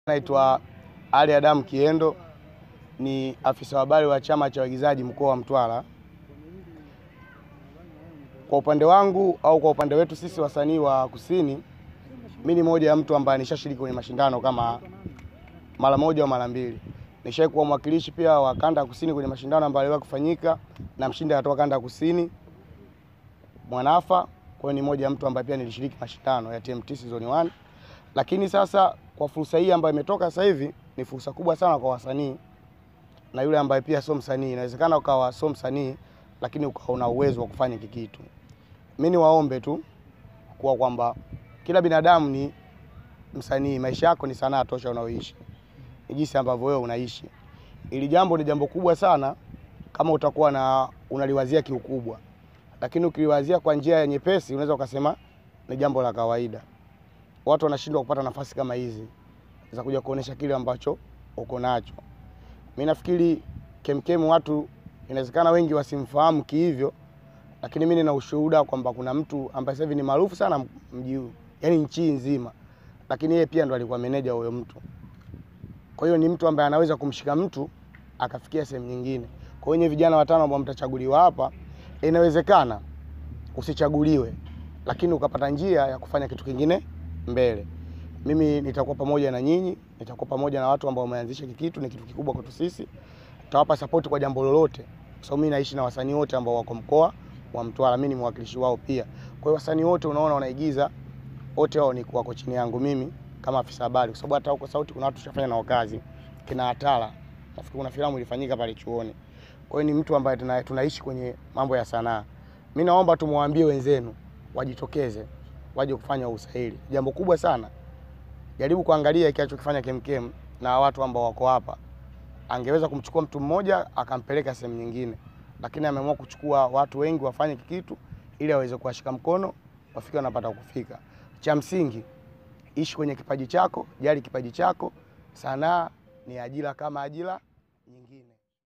Naitwa Ali Adam Kiendo, ni afisa habari wa chama cha waigizaji mkoa wa Mtwara. Kwa upande wangu au kwa upande wetu sisi wasanii wa Kusini, mi ni moja ya mtu ambaye nishashiriki kwenye mashindano kama mara moja au mara mbili. Nishawahi kuwa mwakilishi pia wa kanda ya Kusini kwenye mashindano ambayo yaliwahi kufanyika na mshindi akatoka kanda ya Kusini Mwanafa. Kwa hiyo ni moja ya mtu ambaye pia nilishiriki mashindano ya TMT season 1. Lakini sasa kwa fursa hii ambayo imetoka sasa hivi ni fursa kubwa sana kwa wasanii na yule ambaye pia sio msanii. Inawezekana ukawa sio msanii lakini ukawa una uwezo wa kufanya hiki kitu. Mimi niwaombe tu kuwa kwamba kila binadamu ni msanii, maisha yako ni sanaa tosha unaoishi, ni jinsi ambavyo wewe unaishi. Ili jambo ni jambo kubwa sana kama utakuwa na unaliwazia kiukubwa, lakini ukiliwazia kwa njia ya nyepesi, unaweza ukasema ni jambo la kawaida. Watu wanashindwa kupata nafasi kama hizi za kuja kuonesha kile ambacho uko nacho. Mimi nafikiri Kemkem watu inawezekana wengi wasimfahamu kihivyo, lakini mimi nina ushuhuda kwamba kuna mtu ambaye sasa hivi ni maarufu sana mji huu, yani nchi nzima, lakini yeye pia ndo alikuwa meneja huyo mtu. Kwa hiyo ni mtu ambaye anaweza kumshika mtu akafikia sehemu nyingine. Kwa hiyo vijana watano ambao mtachaguliwa hapa, inawezekana usichaguliwe, lakini ukapata njia ya kufanya kitu kingine mbele. Mimi nitakuwa pamoja na nyinyi, nitakuwa pamoja na watu ambao wameanzisha hiki kitu, ni kitu kikubwa kwetu sisi. Tutawapa support kwa jambo lolote, kwa sababu mimi naishi na wasanii wote ambao wako mkoa wa Mtwara, mimi ni mwakilishi wao pia. Kwa hiyo wasanii wote unaona wanaigiza, wote wao ni wako chini yangu mimi kama afisa habari, kwa sababu hata huko sauti kuna watu tushafanya nao kazi, kina Atala, nafikiri kuna filamu ilifanyika pale chuoni. Kwa hiyo ni mtu ambaye tuna, tunaishi kwenye mambo ya sanaa. Mimi naomba tumwambie wenzenu wajitokeze, waje kufanya usaili, jambo kubwa sana. Jaribu kuangalia hiki alichokifanya Kemkem na watu ambao wako hapa. Angeweza kumchukua mtu mmoja akampeleka sehemu nyingine, lakini ameamua kuchukua watu wengi wafanye kitu ili aweze kuwashika mkono wafike wanapata kufika. Cha msingi ishi kwenye kipaji chako, jali kipaji chako. Sanaa ni ajira kama ajira